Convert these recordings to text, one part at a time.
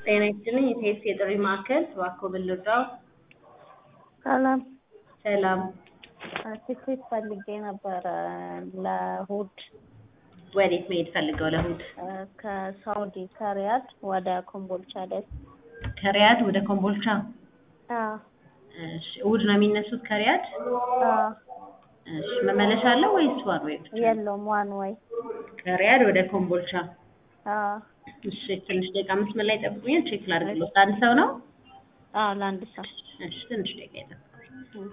ጤና ይስጥልኝ የቴስ የጥሪ ማዕከል እባክዎ ምን ልርዳዎ? ሰላም ሰላም ትኬት ፈልጌ ነበረ ለእሑድ ወዴት መሄድ ፈልገው ለእሑድ? ከሳውዲ ከሪያድ ወደ ኮምቦልቻ ደስ ከሪያድ ወደ ኮምቦልቻ? አዎ እሺ እሑድ ነው የሚነሱት ከሪያድ? አዎ እሺ መመለሻ አለው ወይስ ዋን ዌይ ብቻ? የለውም ዋን ወይ ከሪያድ ወደ ኮምቦልቻ አዎ እሺ ትንሽ ደቂቃ መስመር ላይ ይጠብቁኛል ቼክ ላድርግልዎት አንድ ሰው ነው? አዎ ለአንድ ሰው እሺ ትንሽ ደቂቃ ይጠብቁኝ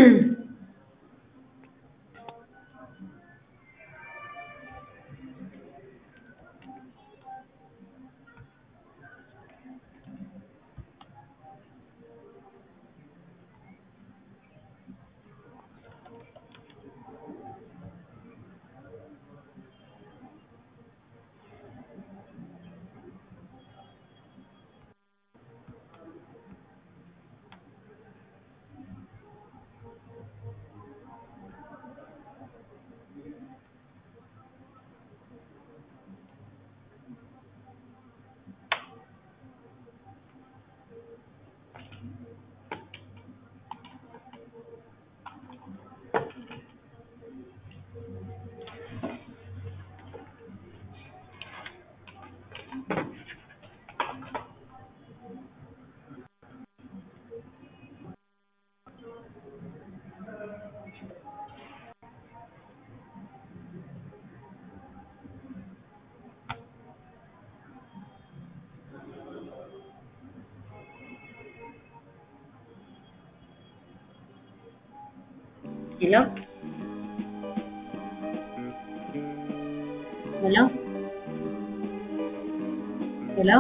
ሄሎ ሄሎ ሄሎ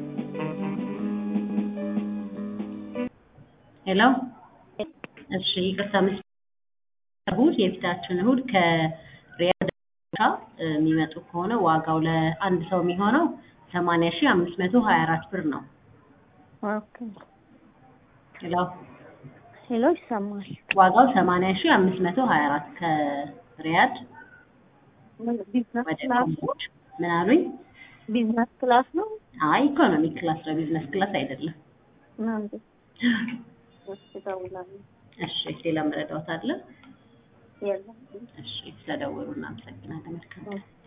ሄሎ እሺ ይቅርታ ምስ እሑድ የፊታችን እሑድ ከሪያድ የሚመጡ ከሆነ ዋጋው ለአንድ ሰው የሚሆነው ሰማንያ ሺህ አምስት መቶ ሀያ አራት ብር ነው። ኦኬ ሄሎ ሄሎ ይሰማል ዋጋው ሰማንያ ሺህ አምስት መቶ ሀያ አራት ከሪያድ ቢዝነስ ወደ ክላስ ኮምቦልቻ ምን አሉኝ? ቢዝነስ ክላስ ነው አይ ኢኮኖሚ ክላስ ነው ቢዝነስ ክላስ አይደለም። ምናምን እሺ እደውላለሁ እሺ ሌላ መረዳዎት አለ? የለም እሺ ስለደወሉ እናመሰግናለን። መልካም ቀን።